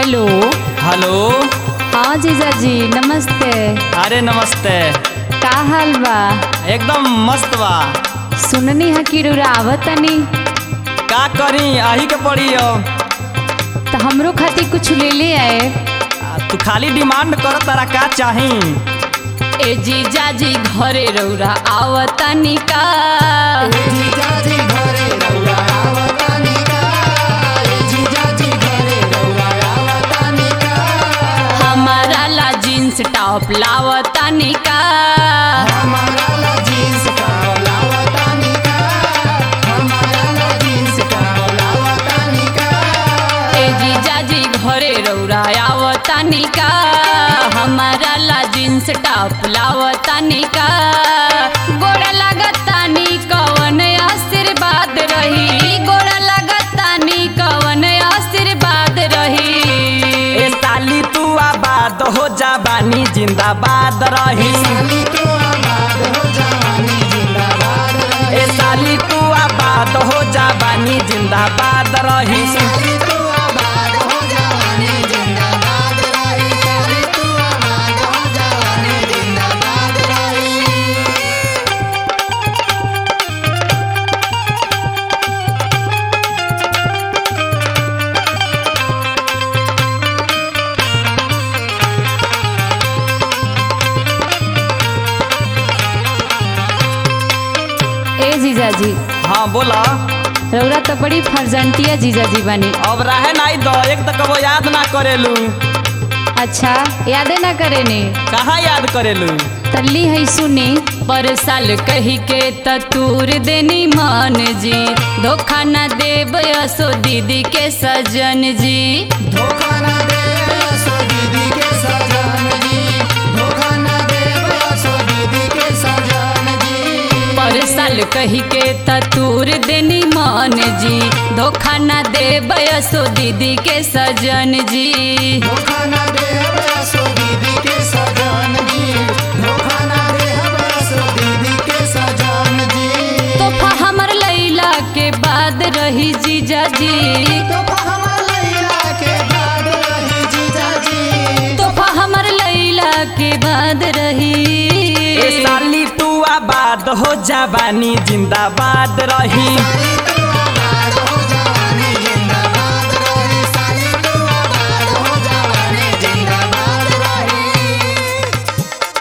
hello hello हाँ जीजाजी नमस्ते अरे नमस्ते का हाल बा एकदम मस्त बा सुननी है कि रुरावत तनी का करी आही के पड़ी अब तो हमरो खातिर कुछ ले ले आए आ, तू खाली डिमांड कर तारा का चाही ए जीजाजी घरे रौरा आवतनी का जीजाजी घरे रउआ आवतानी का जीजाजी घरे रउआ आवतानी का हमारा ला जींस टॉप लावतनी का हमारा ला जींस का लावतानी का हमारा ला जींस का लावतानी का ए जीजाजी घरे रौरा आवतनी का हमारा ला जींस टॉप लावतनी का गोड़ा लगतानी कवन आशीर्वाद रही गोड़ा लगतानी कवन आशीर्वाद रही ए साली तू आबाद हो जा बानी जिंदाबाद रही साली तो आबाद हो जवानी जिंदाबाद रहे ए साली तू आबाद हो जा बानी जिंदाबाद रही साली तो आबाद हो जवानी जिंदाबाद रहे साली तो आबाद हो जवानी जिंदाबाद रहे ए जीजाजी हाँ बोला रौरा तो बड़ी फर्जंटिया जीजाजी बनी अब रहे नहीं दो एक तो कबो याद ना करेलू अच्छा यादे ना करे ने कहाँ याद करेलू तल्ली है सुनी पर साल कही के तूर देनी मान जी धोखा न देब असो दीदी के सजन जी धोखा ना दे सो दीदी के सजन जी धोखा ना दे सो दीदी के सजन जी पर साल कही के तूर देनी मान जी धोखा न देब असो दीदी के सजन जी धोखा ना दे सो दीदी के सजन जी धोखा ना दे सो दीदी के सजन जी तोहफा हमर लैला के बाद रही जीजा जी तोहफा हमर लैला के बाद रही जीजा जी तोहफा हमर लैला के बाद रही ए साली तू आबाद हो जा बानी जिंदाबाद रही साली तू आबाद हो जवानी जिंदाबाद रहे साली तू आबाद हो जवानी जिंदाबाद रहे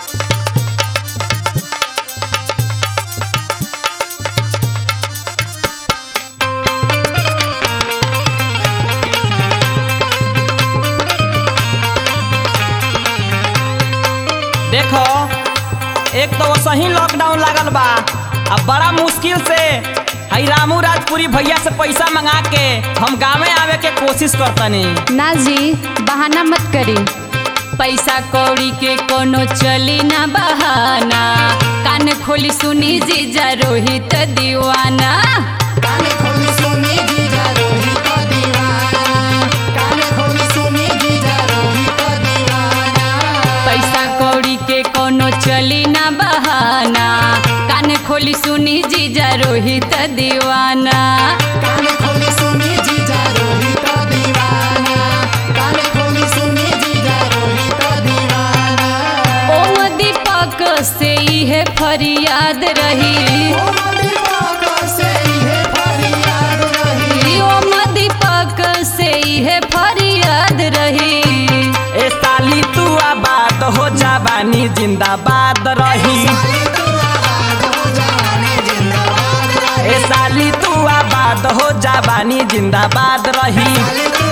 देखो एक तो सही लॉकडाउन लागल बा अब बड़ा मुश्किल से हई रामू राजपुरी भैया से पैसा मंगा के हम गाँवे आवे के कोशिश करतनी ना जी बहाना मत करी पैसा कौड़ी के कोनो चली ना बहाना कान खोली सुनी जीजा रोहित दीवाना काने खोली सुनी जीजा रोहित दीवाना काने खोली सुनी जीजा रोहित दीवाना पैसा कौड़ी के कोनो चली ना बहाना कान खोली सुनी जीजा रोहित दीवाना काने खोली सुनी जीजा रोहित दीवाना काने खोली सुनी जीजा रोहित दीवाना ओम दीपक से इहे फरियाद रही ओ दीपक से इहे फरियाद रही ओम दीपक से इहे फरियाद रही ए साली तू आबाद हो जा बानी जिंदाबाद रही साली तू आबाद हो जवानी जिंदाबाद रहे ए साली तू आबाद हो जा बानी जिंदाबाद रही साली तू